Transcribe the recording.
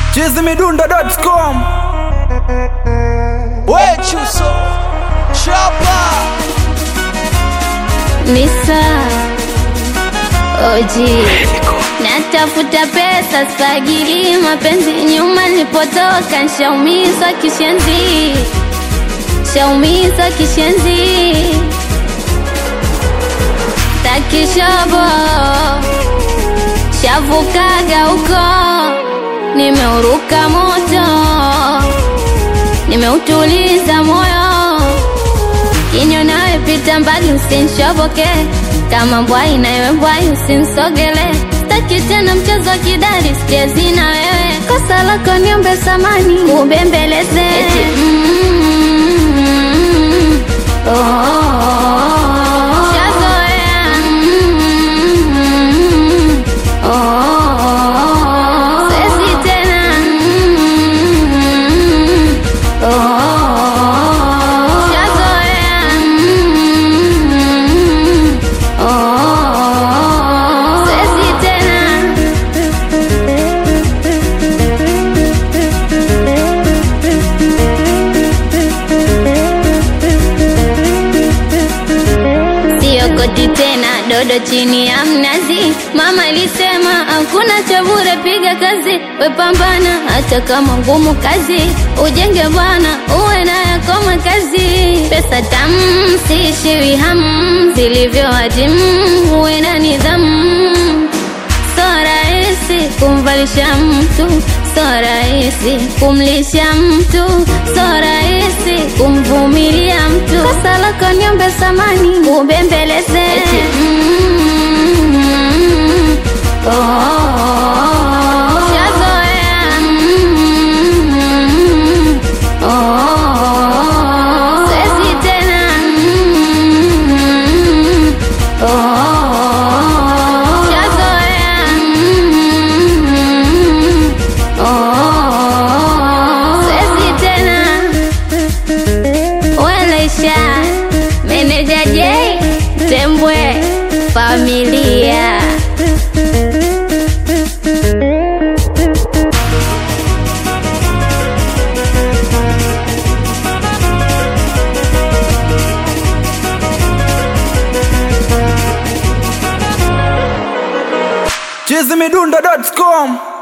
chizimidundo.com Wechuso Chapa Nisa Oji Natafuta pesa spagili mapenzi nyuma nilipotoka nshaumizwa kishenzi Shaumizwa kishenzi Takishobo Shavukaga huko Nimeuruka moto Nimeutuliza moyo Kinyo nawe pita mbali usinshoboke Kama mbwai na iwe mbwai usinsogele Staki tena mchezo wa kidari sichezi na wewe Kosa lako niombe samani ubembeleze Eti, mm, oh, oh, oh. Shazoea, mm, oh, oh, oh. Siwezi tena, mm, oh, oh, oh. Shazoea, mm, oh, oh, oh. Siwezi tena. Sio koti tena, dodo chini ya mnazi. Mama alisema hakuna cha bure, piga kazi, we pambana, hata kama ngumu kazi, ujenge bwana, uwe na yako makazi. Pesa tamu, siishiwi hamu, zilivyo adimu, uwe na nidhamu. So rahisi kumvalisha mtu, so rahisi kumlisha mtu, so rahisi kumvumilia mtu. Kosa lako niombe samani, ubembeleze Mm, oh, oh, oh. Shazoea, mm, oh, oh, oh. Siwezi tena, mm, oh, oh, oh. Shazoea, mm, oh, oh, oh. Siwezi tena Welaisha Meneja J Tembwe Familia chizimidundo.com